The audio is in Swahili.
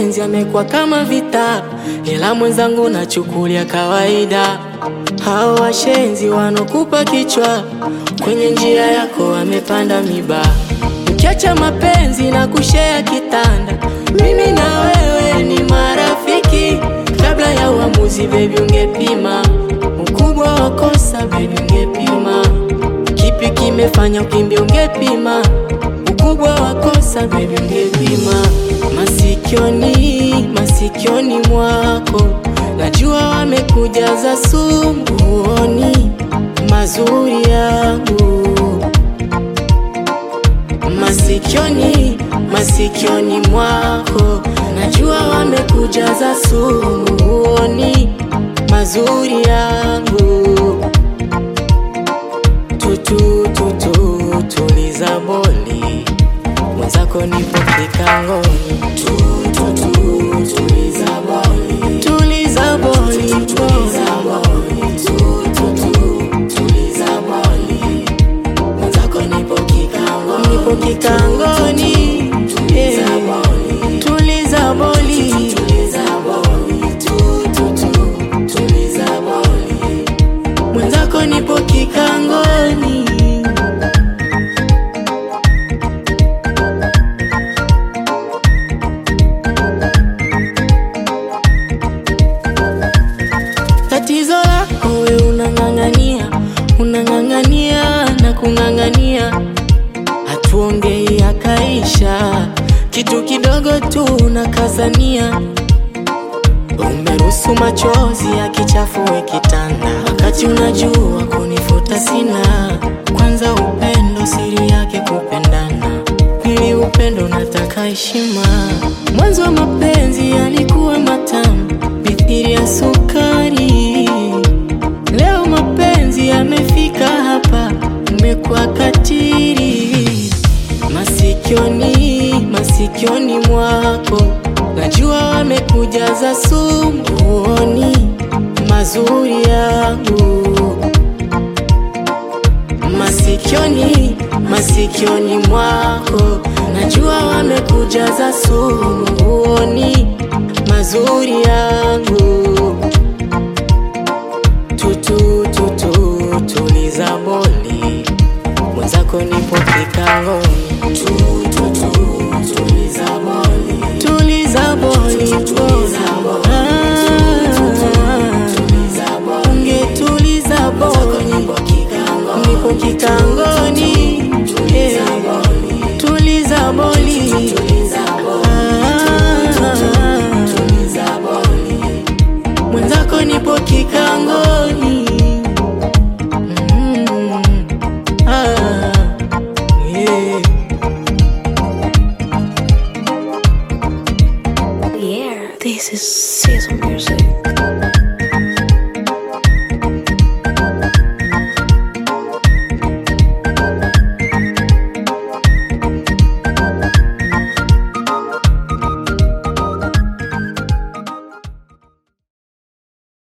mapenzi yamekuwa kama vita, ila mwenzangu nachukulia kawaida. Hao washenzi wanokupa kichwa, kwenye njia yako wamepanda miba. Ukiacha mapenzi na kushea kitanda, mimi na wewe ni marafiki. Kabla ya uamuzi, baby, ungepima ukubwa wa kosa, baby, ungepima kipi kimefanya ukimbia, ungepima ukubwa wa kosa, baby, ungepima masikioni, masikioni mwako najua wamekujaza sumu, huoni mazuri yangu masikioni, masikioni mwako najua wamekujaza sumu, huoni mazuri yangu. Tutu tutu tuliza boli, mwenzako nipo kikangoni. Tutu tutu tuliza boli, tuliza boli, tuliza boli, tutu tutu tuliza boli, mwenzako nipo kikangoni, nipo kikangoni. Yeah. Tuliza boli, tuliza boli, tutu tutu tuliza boli, mwenzako nipo kikangoni. Tatizo lako we unang'ang'ania, unang'ang'ania na kung'ang'ania, hatuongei akaisha, kitu kidogo tu unakazania. Umeruhusu machozi yakichafue kitanda, wakati unajua kunifuta sina. Kwanza upendo siri yake kupendana, pili upendo nataka heshima. Mwanzo wa mapenzi yalikuwa matamu mithili ya sukari, leo mapenzi yamefika hapa, umekuwa katiri. Masikioni, masikioni mwako najua wamekujaza sumu, huoni mazuri yangu masikioni, masikioni mwako najua wamekujaza sumu, huoni mazuri yangu. Tutu tutu tuliza boli, mwenzako nipo kikangoni. Tutu tutu tuliza boli, tuliza boli, tuliza boli, ungetuliza boli, nipo kikangoni. Yeah. Tuliza boli, Ah. mwenzako nipo kikangoni. Mm. Ah. Yeah. Yeah, this is season music.